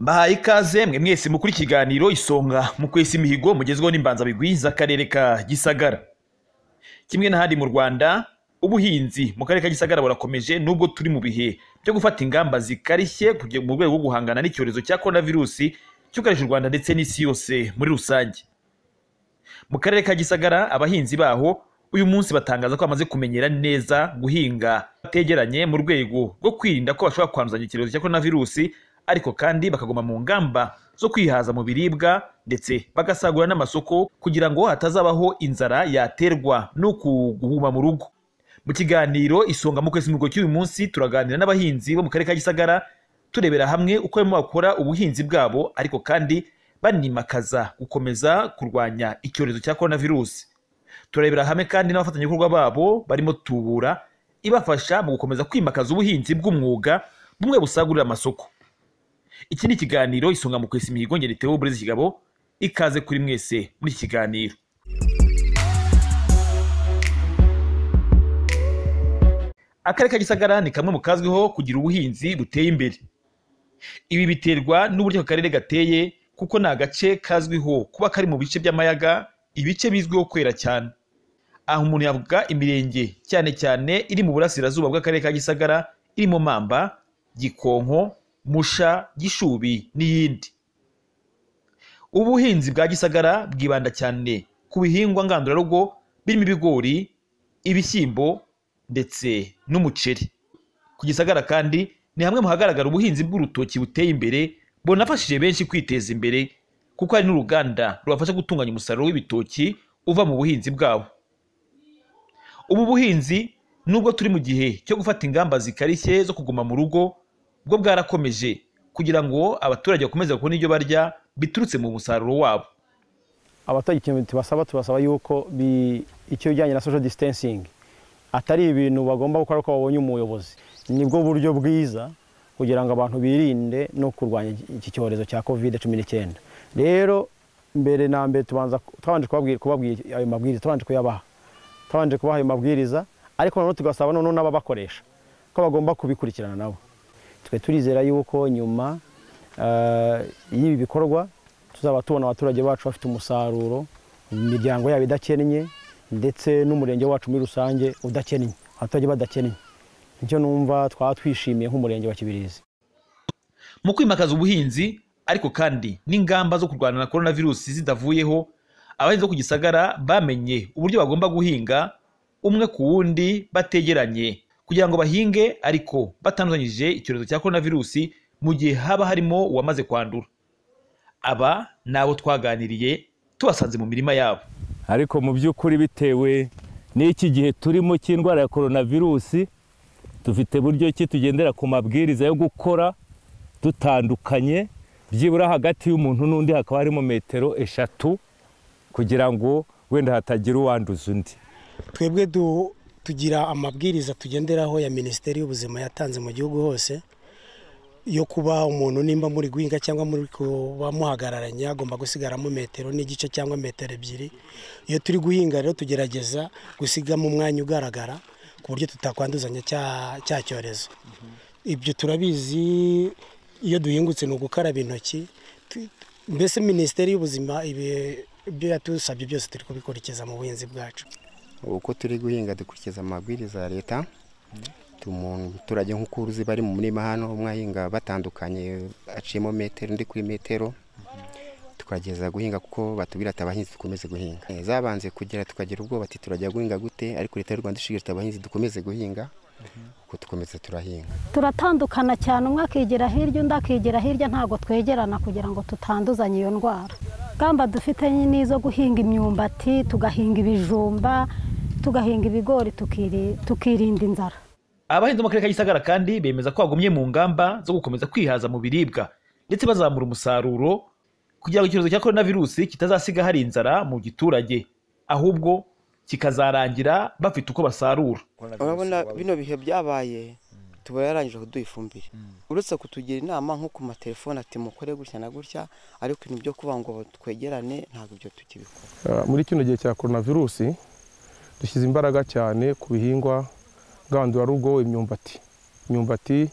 ndabaha ikaze mwe mwese mukuri ikiganiro isonga mu kwesa imihigo mugezweho n'imbanzabigwi z'akarere ka gisagara kimwe n'ahandi mu rwanda ubuhinzi mu karere ka gisagara burakomeje nubwo turi mu bihe byo gufata ingamba zikarishye kugira- mu rwego rwo guhangana n'icyorezo cya korona virusi cyugarije u rwanda ndetse n'isi yose muri rusange mu karere ka gisagara abahinzi baho uyu munsi batangaza ko bamaze kumenyera neza guhinga bategeranye mu rwego rwo kwirinda ko bashobora kwanduzanya icyorezo cya korona virusi ariko kandi bakaguma mu ngamba zo kwihaza mu biribwa ndetse bagasagurira n'amasoko kugira ngo hatazabaho inzara yaterwa no kuguma mu rugo mu kiganiro isonga mu kwezi mihigo cy'uyu munsi turaganira n'abahinzi bo mu karere ka gisagara turebera hamwe uko barimo bakora ubuhinzi bwabo ariko kandi banimakaza gukomeza kurwanya icyorezo cya korona virusi turebera hamwe kandi n'abafatanyabikorwa babo barimo tubura ibafasha mu gukomeza kwimakaza ubuhinzi bw'umwuga bumwe busagurira amasoko iki ni ikiganiro isonga mu kwesa imihigo ngeri Theo Burezi Kigabo ikaze kuri mwese muri iki kiganiro akarere ka gisagara ni kamwe mu kazwiho kugira ubuhinzi buteye imbere ibi biterwa n'uburyo aka karere gateye kuko ni agace kazwiho kuba kari mu bice by'amayaga ibice bizwiho kwera cyane aho umuntu yavuga imirenge cyane cyane iri mu burasirazuba bw'akarere ka gisagara irimo mamba gikonko musha gishubi n'iyindi ubuhinzi bwa gisagara bwibanda cyane ku bihingwa ngandurarugo birimo ibigori ibishyimbo ndetse n'umuceri ku gisagara kandi ni hamwe mu hagaragara ubuhinzi bw'urutoki buteye imbere bunafashije benshi kwiteza imbere kuko hari n'uruganda rubafasha gutunganya umusaruro w'ibitoki uva mu buhinzi bwabo ubu buhinzi nubwo turi mu gihe cyo gufata ingamba zikarishye zo kuguma mu rugo bwo bwarakomeje kugira ngo abaturage bakomeze kubona ibyo barya biturutse mu musaruro wabo abatari ikintu tubasaba tubasaba yuko bi- icyo bijyanye na social distancing atari ibintu bagomba gukora ko babonye umuyobozi nibwo buryo bwiza kugira ngo abantu birinde no kurwanya iki- iki cyorezo cya covid cumi n'icyenda rero mbere na mbere tubanza twabanje kubabwira- kubabwira ayo mabwiriza twabanje kuyabaha twabanje kubaha ayo mabwiriza ariko noneho tugasaba noneho n'ababakoresha ko bagomba kubikurikirana nabo twe turizera yuko nyuma eh, y'ibi bikorwa tuzaba tubona abaturage bacu bafite umusaruro imiryango yabo idakennye ndetse n'umurenge wacu muri rusange udakennye abaturage badakennye nicyo numva twaba twishimiye nk'umurenge wa kibirizi mu kwimakaza ubuhinzi ariko kandi n'ingamba zo kurwana na korona virusi zidavuyeho abahinzi bo ku gisagara bamenye uburyo bagomba guhinga umwe ku wundi bategeranye kugira ngo bahinge ariko batanduzanyije icyorezo cya korona virusi mu gihe haba harimo uwamaze kwandura aba ni abo twaganiriye tubasanze mu mirima yabo ariko mu by'ukuri bitewe n'iki gihe turimo cy'indwara ya korona virusi dufite buryo ki tugendera ku mabwiriza yo gukora dutandukanye byibura hagati y'umuntu n'undi hakaba harimo metero eshatu kugira ngo wenda hatagira uwanduza undi twebwe du- tugira amabwiriza tugenderaho ya minisiteri y'ubuzima yatanze mu gihugu hose yo kuba umuntu nimba muri guhinga cyangwa muri kuba muhagararanye agomba gusigaramo metero n'igice cyangwa metero ebyiri iyo turi guhinga rero tugerageza gusigamo umwanya ugaragara ku buryo tutakwanduzanya cya- cya cyorezo ibyo turabizi iyo duhingutse ni ugukaraba intoki Tu- mbese minisiteri y'ubuzima ibi- ibyo yadusabye byose turi kubikurikiza mu buhinzi bwacu uko turi guhinga dukurikiza amabwiriza ya leta umuturage nk'uko uruzi bari mu murima hano umwe ahinga batandukanye aciyemo metero undi kuri metero tukageza guhinga kuko batubwira ati abahinzi dukomeze guhinga Eh, zabanze kugera tukagira ubwoba ati turajya guhinga gute ariko leta y'u rwanda ishishikariza abahinzi dukomeze guhinga kuko dukomeze turahinga turatandukana cyane umwe akigira hirya undi akigira hirya ntabwo twegerana kugira ngo tutanduzanye iyo ndwara ingamba dufite ni izo guhinga imyumbati tugahinga ibijumba tugahinga ibigori tukiri- tukirinda inzara abahinzi bo mu karere ka gisagara kandi bemeza ko bagumye mu ngamba zo gukomeza kwihaza mu biribwa ndetse bazamura umusaruro kugira ngo icyorezo cya korona virusi kitazasiga hari inzara mu giturage ahubwo kikazarangira bafite uko basarura urabona bino bihe byabaye tuba yarangije kuduha ifumbire uretse kutugira inama nko ku matelefone ati mukore gutya na gutya ariko ibintu byo kuvuga ngo twegerane ntabwo ibyo tukibikora Uh, muri kino gihe cya korona virusi dushyize imbaraga cyane ku bihingwa ngandurarugo imyumbati imyumbati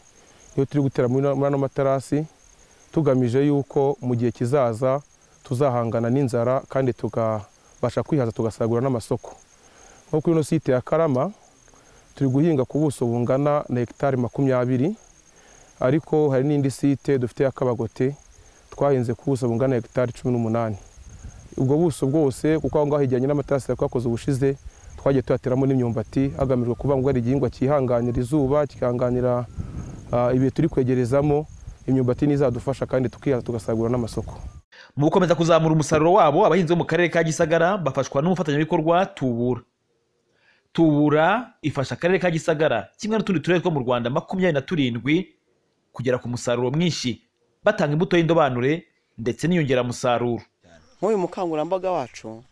niyo turi gutera muri ano- muri ano materasi tugamije yuko mu gihe kizaza tuzahangana n'inzara kandi tugabasha kwihaza tugasagura n'amasoko nko kuri ino site ya karama turi guhinga ku buso bungana na hegitari makumyabiri ariko hari n'indi site dufite ya kabagote twahinze ku buso bungana hegitari cumi n'umunani ubwo buso bwose kuko aho ngaho hijyanye n'amatarasi twakoze ubushize twagiye tuyateramo n'imyumbati hagamijwe kuvuga ngo hari igihingwa cyihanganira izuba kihanganira ah, ibihe turi kwegerezamo imyumbati n'izadufasha kandi tukihaza tugasagura n'amasoko mu gukomeza kuzamura umusaruro wabo abahinzi bo mu karere ka gisagara bafashwa n'umufatanyabikorwa tubura tubura ifasha akarere ka gisagara kimwe n'utundi turere two mu rwanda makumyabiri na turindwi kugera ku musaruro mwinshi batanga imbuto y'indobanure ndetse n'inyongeramusaruro nk'uyu mukangurambaga wacu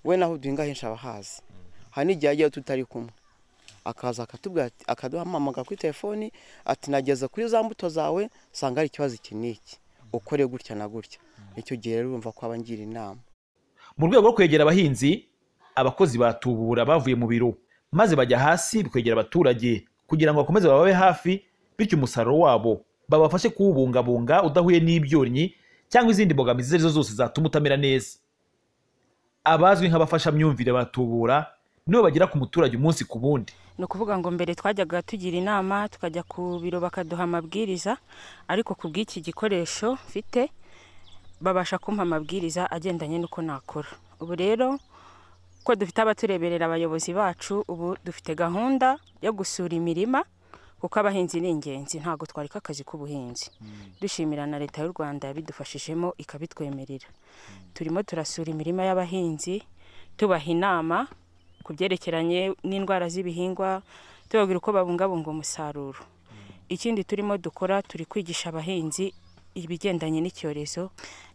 we naho duhinga henshi aba ahazi hari n'igihe ajyayo tutari kumwe akaza akatubwira ati- akaduhamamaga kuri telefoni ati nageze kuri za mbuto zawe usanga hari ikibazo iki n'iki ukore gutya na gutya icyo gihe rero urumva ko abangira inama mu rwego rwo kwegera abahinzi abakozi ba tubura bavuye mu biro maze bajya hasi kwegera abaturage kugira ngo bakomeze bababe hafi bityo umusaruro wabo babafashe kuwubungabunga udahuye n'ibyonnyi cyangwa izindi mbogamizi izo ari zo zose zatuma utamera neza abazwi nk'abafashamyumvire ba tubura nibo bagera ku muturage umunsi ku wundi ni ukuvuga ngo mbere twajyaga tugira inama tukajya ku biro bakaduha amabwiriza ariko ku bw'iki gikoresho mfite babasha kumpa amabwiriza agendanye n'uko nakora ubu rero ko dufite abatureberera abayobozi bacu ubu dufite gahunda yo gusura imirima kuko abahinzi ni ingenzi ntabwo twareka akazi k'ubuhinzi dushimira na leta y'u rwanda yabidufashijemo ikabitwemerera turimo turasura imirima y'abahinzi tubaha inama ku byerekeranye n'indwara z'ibihingwa tubabwira uko babungabunga umusaruro ikindi turimo dukora turi kwigisha abahinzi ibigendanye n'icyorezo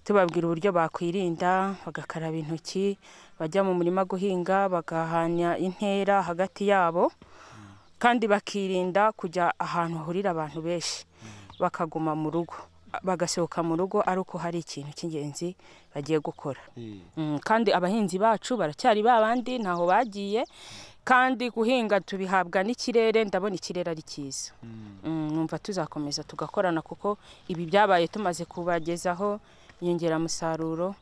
tubabwira uburyo bakwirinda bagakaraba intoki bajya mu murima guhinga bagahanya intera hagati yabo kandi bakirinda kujya ahantu hahurira abantu benshi bakaguma mu rugo bagasohoka mu rugo ari uko hari ikintu cy'ingenzi bagiye gukora Mm, kandi abahinzi bacu baracyari ba bandi ntaho bagiye kandi guhinga tubihabwa n'ikirere ndabona ikirere ari cyiza Mm, numva tuzakomeza tugakorana kuko ibi byabaye tumaze kubagezaho inyongeramusaruro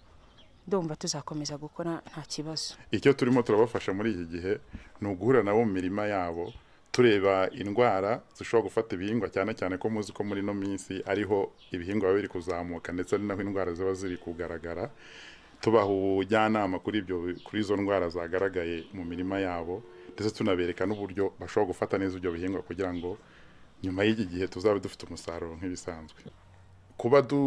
ndumva tuzakomeza gukora nta kibazo icyo turimo turabafasha muri iki gihe ni uguhura nabo mu mirima yabo tureba indwara zishobora gufata ibihingwa cyane cyane ko muzi ko muri ino minsi ariho ibihingwa biba biri kuzamuka ndetse ari naho indwara ziba ziri kugaragara tubaha ubujyanama kuri ibyo kuri izo ndwara zagaragaye mu mirima yabo ndetse tunabereka n'uburyo bashobora gufata neza ibyo bihingwa kugira ngo nyuma y'iki gihe tuzabe dufite umusaruro nk'ibisanzwe kuba du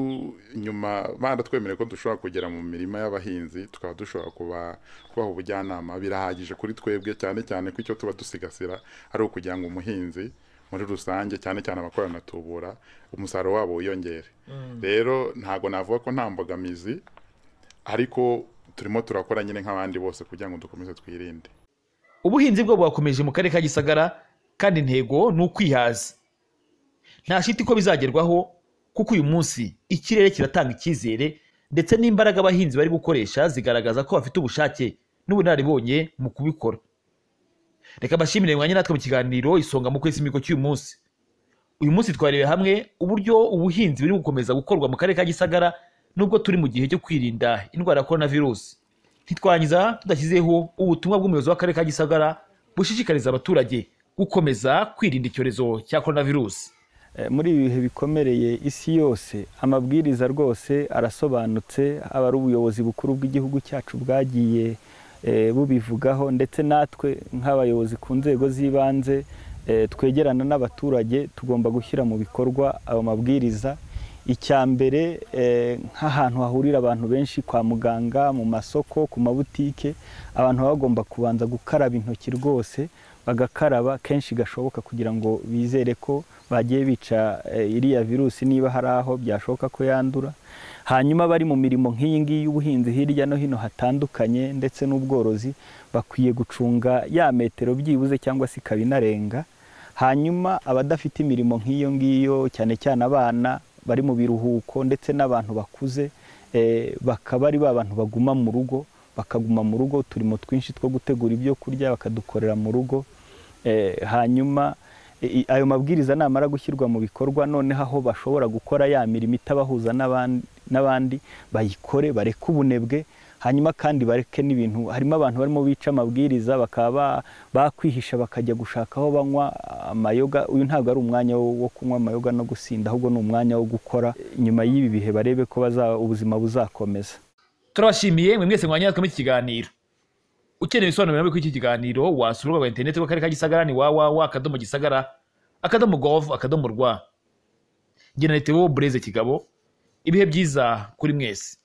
nyuma baratwemereye ko dushobora kugera mu mirima y'abahinzi tukaba dushobora kuba kubaha ubujyanama birahagije kuri twebwe cyane cyane ko icyo tuba dusigasira ari ukugira ngo umuhinzi muri rusange cyane cyane abakorana na tubura umusaruro wabo wiyongere rero ntabwo navuga ko nta mbogamizi ariko turimo turakora nyine nk'abandi bose kugira ngo dukomeze twirinde ubuhinzi bwo bwakomeje mu karere ka gisagara kandi intego ni ukwihaza nta shiti ko bizagerwaho kuko uyu munsi ikirere kiratanga icyizere ndetse n'imbaraga abahinzi bari gukoresha zigaragaza ko bafite ubushake n'ubunararibonye mu kubikora reka mbashimire mwanya natwe mu kiganiro isonga mu kwezi mihigo cy'uyu munsi uyu munsi twarebe hamwe uburyo ubuhinzi buri gukomeza gukorwa mu karere ka gisagara nubwo turi mu gihe cyo kwirinda indwara ya korona virusi ntitwangiza tudashyizeho ubutumwa bw'umuyobozi w'akarere ka gisagara bushishikariza abaturage gukomeza kwirinda icyorezo cya korona virusi Eh, muri ibi bihe bikomereye isi yose amabwiriza rwose arasobanutse aba ari ubuyobozi bukuru bw'igihugu cyacu bwagiye eh, bubivugaho ndetse natwe nk'abayobozi ku nzego z'ibanze eh, twegerana n'abaturage tugomba gushyira mu bikorwa ayo mabwiriza icya mbere eh, nk'ahantu hahurira abantu benshi kwa muganga mu masoko ku mabutike abantu baba bagomba kubanza gukaraba intoki rwose bagakaraba kenshi gashoboka kugira ngo bizere ko bagiye bica eh, iriya virusi niba hari aho byashoboka ko yandura hanyuma bari mu mirimo nk'iyi ngiyi y'ubuhinzi hirya no hino hatandukanye ndetse n'ubworozi bakwiye gucunga ya metero byibuze cyangwa se ikaba inarenga hanyuma abadafite imirimo nk'iyo ngiyo cyane cyane abana bari mu biruhuko ndetse n'abantu bakuze eh, bakaba ari ba bantu baguma mu rugo bakaguma mu rugo uturimo twinshi two gutegura ibyo kurya bakadukorera mu rugo Eh, hanyuma i- ayo mabwiriza namara gushyirwa mu bikorwa noneho aho bashobora gukora ya mirimo itabahuza n'aban- n'abandi bayikore bareke ubunebwe hanyuma kandi bareke n'ibintu harimo abantu barimo bica amabwiriza bakaba ba- bakwihisha bakajya gushaka aho banywa amayoga uyu ntabwo ari umwanya wo wo kunywa amayoga no gusinda ahubwo ni umwanya wo gukora nyuma y'ibi bihe barebe ko baza- ubuzima buzakomeza turabashimiye mwe mwese mwanya natwe muri iki kiganiro ukeneye ibisobanuro birambuye kuri iki kiganiro wasura urubuga rwa interineti rw'akarere ka gisagara ni www akadomo gisagara akadomo gov akadomo rwa njye na Leta Bureze Kigabo ibihe byiza kuri mwese